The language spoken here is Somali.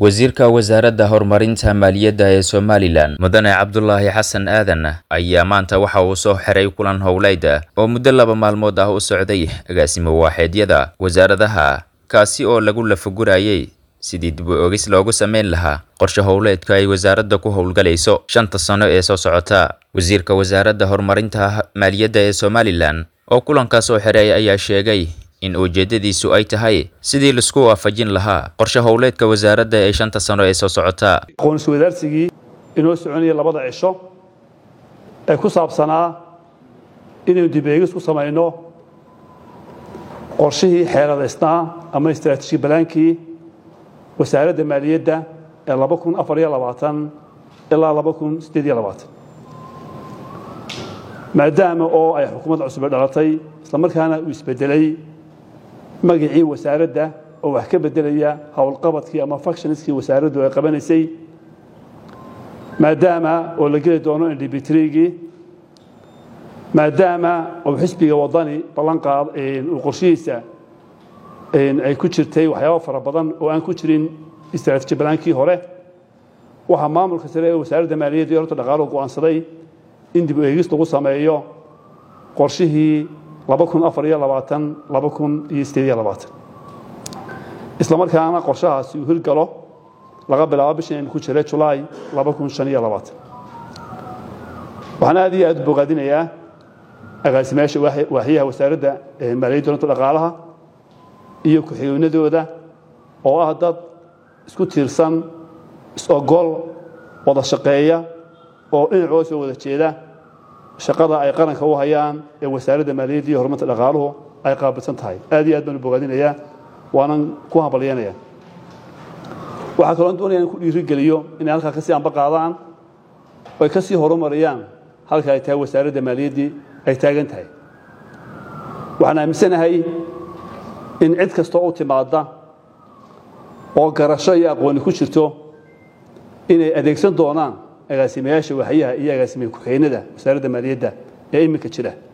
wasiirka wasaaradda horumarinta maaliyadda ee somalilan mudane cabdulaahi xasan aadan ayaa maanta waxa uu soo xiray kulan howleyd oo muddo laba maalmood ah u socday agaasimo waaxeedyada wasaaradaha kaasi oo lagu lafagurayay sidii dib u ogis loogu sameyn lahaa qorshe howleedka ay wasaaradda ku howlgalayso shanta sano ee soo socota wasiirka wasaaradda horumarinta maaliyadda ee somalilan oo kulankaas soo xiray ayaa sheegay in ujeedadiisu ay tahay sidii laisku waafajin lahaa qorshe howleedka wasaaradda ee shanta sano ee soo socota aqoonsi wadaarsigii inoo soconaya labada cisho ee ku saabsanaa inaynu dib eegis ku samayno qorshihii xeeladaysnaa ama istraatiiji balaankii wasaaradda maaliyadda ee laba kun afar iyo labaatan ilaa laba kun siddeed iyo labaatan maadaama oo ay xukuumadda cusube dhalatay islamarkaana uu isbedelay magacii wasaaradda oo wax ka beddelaya howlqabadkii ama factionskii wasaaraddu ay qabanaysay maadaama oo la geli doono indhibitrigii maadaama oo xisbiga waddani ballanqaad uu qorshihiisa ay ku jirtay waxyaaba fara badan oo aan ku jirin istraatiiji balaankii hore waxaa maamulka sare ee wasaaradda maaliyadda iyo horta dhaqaaluhu go'aansaday in dib u eegis lagu sameeyo qorshihii laba kun afar iyo labaatan laba kun iyo siddeed iyo labaatan isla markaana qorshahaasi uu hirgalo laga bilaabo bishan aynu ku jiray julaay laba kun shan iyo labaatan waxaan aad iyo aad u bogaadinayaa agaasimayaasha waaxyaha wasaaradda maaliyadda horta dhaqaalaha iyo ku-xigeenadooda oo ah dad isku tiirsan is-ogol wada shaqeeya oo dhinacooda soo wada jeeda shaqada ay qaranka u hayaan ee wasaaradda maaliyadda iyo horumarta dhaqaaluhu ay qaabilsan tahay aad iyo aad baan u bogaadinayaa waanan ku hambalyanaya waxaa kaloo doonaya in ku dhiirigeliyo inay halkaa kasii amba qaadaan oo ay ka sii horumariyaan halka ay tahay wasaaradda maaliyaddii ay taagan tahay waxaan aaminsanahay in cid kastoo u timaadda oo garasho iyo aqooni ku jirto inay adeegsan doonaan agaasimayaasha waxyaha iyo agaasimiye ku-xigeenada wasaaradda maaliyadda ee iminka jira